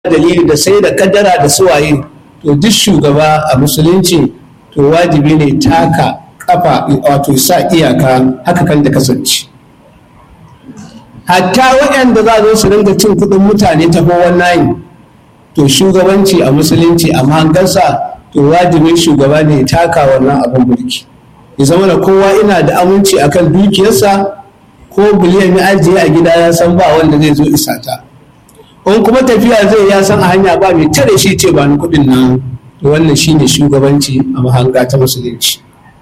dalili da sai da kadara da suwaye to duk shugaba a musulunci to wajibi ne taka kafa wato sa iyaka haka kan da kasance hatta waɗanda za zo su ringa cin kuɗin mutane ta nayi to shugabanci a musulunci a mahangarsa to wajibin shugaba ne ya taka wannan abin mulki ya zama da kowa ina da aminci akan dukiyarsa ko biliyan ya ajiye a gida ya san ba wanda zai zo isa ta in kuma tafiya zai ya san a hanya ba mai tare shi ce ba ni kuɗin nan to wannan shine shugabanci a mahanga ta musulunci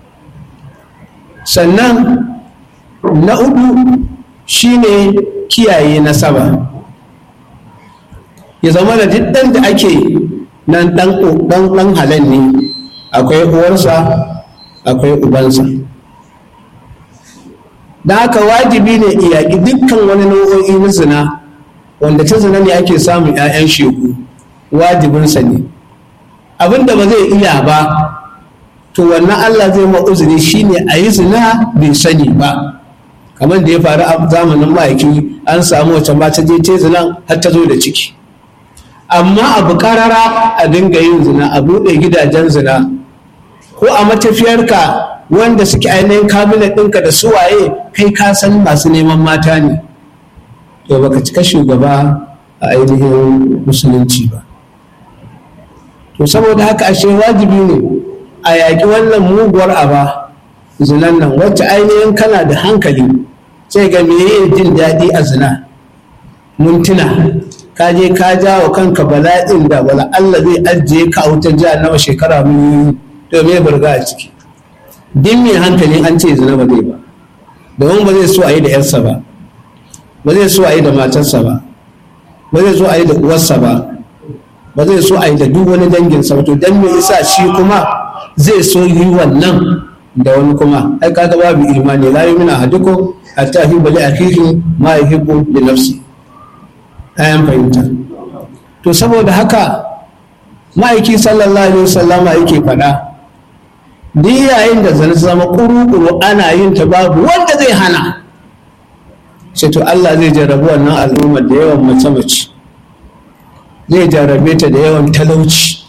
sannan na uku shine kiyaye nasaba ya zama da duk ɗan da ake nan ɗan ɗan halal ne akwai uwarsa akwai ubansa da haka wajibi ne iyaki dukkan wani nau'o'i na zina wanda ta zina ne ake samun 'ya'yan shegu wajibinsa ne abinda ba zai iya ba to wannan allah zai ma uzuri shine a yi zina bai sani ba kamar da ya faru a zamanin ma'aiki an samu wacce ma ta je ta zina har ta zo da ciki amma abu karara a dinga yin zina a buɗe gidajen zina ko a matafiyarka wanda suke ainihin kabinet ɗinka da suwaye kai ka san masu neman mata ne to baka cika shugaba a ainihin musulunci ba to saboda haka ashe wajibi ne a yaƙi wannan muguwar aba zinan nan wacce ainihin kana da hankali sai ga meye jin daɗi a zina mintuna ka je ka ja wa kanka bala'in da wala Allah zai ajiye ka a wutar jihar nawa shekara mun to me burga a ciki din mai hankali an ce zina ba zai ba domin ba zai so a yi da yarsa ba ba zai so a yi da matarsa ba ba zai so a yi da uwarsa ba ba zai so a yi da duk wani danginsa ba to dan me yasa shi kuma zai so yi wannan da wani kuma ai kaga babu imani la yumina ahadukum hatta yuhibbu li akhihi ma yuhibbu li nafsi ayan fahimta to saboda haka ma'aiki sallallahu alaihi wasallama yake faɗa duk yayin da zan zama kuru-kuru ana yin ta babu wanda zai hana sai to Allah zai jarrabu wannan al'ummar da yawan mace-mace zai jarrabe ta da yawan talauci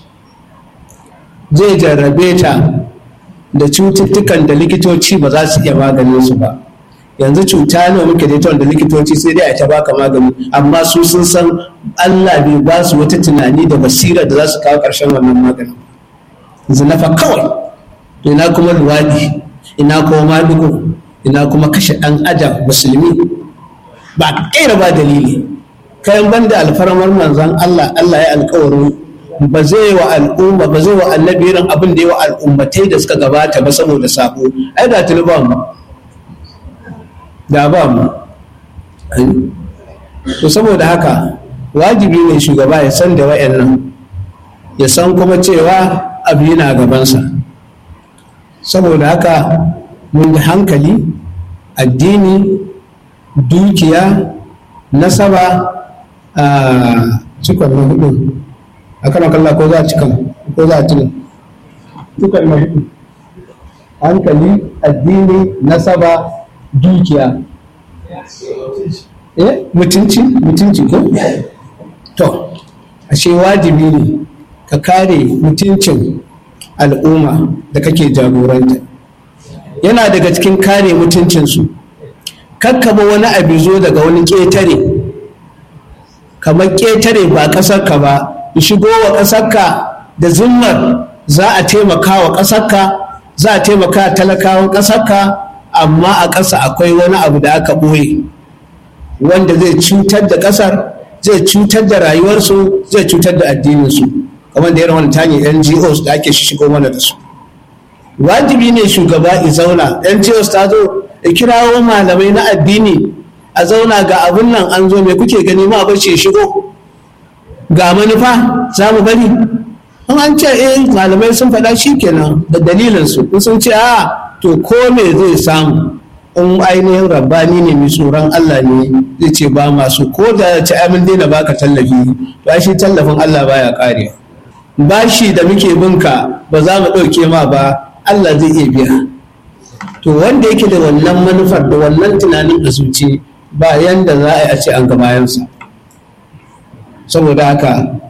zai jarrabe ta da cututtukan da likitoci ba za su iya maganin su ba yanzu cuta ne muke da ita wanda likitoci sai dai a ta baka magani amma su sun san Allah bai ba su wata tunani da basira da za su kawo ƙarshen wannan maganin zinafa kawai to ina kuma luwaɗi ina kuma madugo ina kuma kashe ɗan adam musulmi ba ƙera ba dalili kayan banda alfarmar manzan Allah Allah ya alkawarin ba zai wa al'umma ba zai wa annabi irin abin da ya wa al'ummatai da suka gabata ba saboda sabo ai da tuni ba mu da ba mu to saboda haka wajibi ne shugaba ya san da wayannan ya san kuma cewa abu yana gabansa saboda haka mun da hankali addini dukiya nasaba a cikon na hudu a kan kalla ko za a cikin ko za a cikin cikon na hudu hankali addini nasaba dukiya eh mutunci mutunci ko to ashe wajibi ne ka kare mutuncin al'umma da kake jagoranta yana daga cikin kare mutuncinsu kakkaba wani abu zo daga wani ƙetare kamar ƙetare ba ƙasarka ba shigo wa ƙasarka da zimmar za a taimaka wa ƙasarka za a taimaka talakawan ƙasarka amma a ƙasa akwai wani abu da aka ɓoye wanda zai cutar da ƙasar zai cutar da rayuwarsu zai cutar da addininsu kamar da irin wani tanyar ngos da ake shigo mana da su wajibi ne shugaba ya zauna ngos ta zo da kirawo malamai na addini a zauna ga abun nan an zo mai kuke gani ma bar ce shigo ga manufa za mu bari in an ce eh malamai sun faɗa shi kenan da dalilinsu in sun ce a to ko me zai samu in ainihin rabbani ne mai tsoron Allah ne zai ce ba masu ko da ci amin daina baka tallafi to shi tallafin Allah baya karewa bashi da muke binka ba za mu ɗauke ma ba Allah zai iya biya to wanda yake da wannan manufar da wannan tunanin a zuci ba yanda za a yi a ce an ga bayansa saboda haka